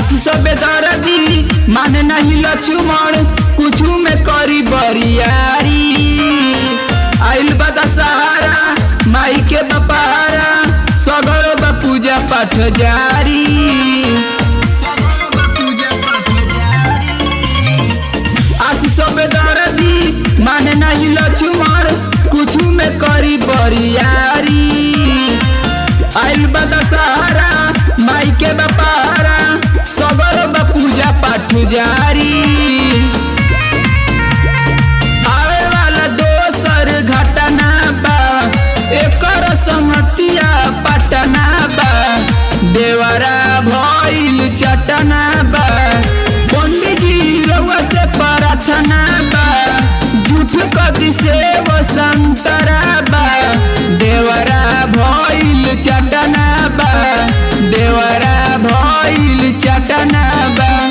आशीष बेदर्दी माने नहीं लक्ष्मण कुछ में करी बरियारी आइल बता सहारा माई के बपारा सगर बा पूजा पाठ जारी सगर बा पूजा पाठ जारी आशीष बेदर्दी माने नहीं लक्ष्मण कुछ में करी बरियारी आइल बता सहारा माई के बपारा सगर बा पूजा पाठ जारी आवे वाला दोसर घटना बा एकर संगतिया पटना बा देवरा भइल चटना बा पंडित जी रउआ से प्रार्थना बा झूठ कदी से वो संतरा बा देवरा भइल चटना बा देवरा भइल चटना बा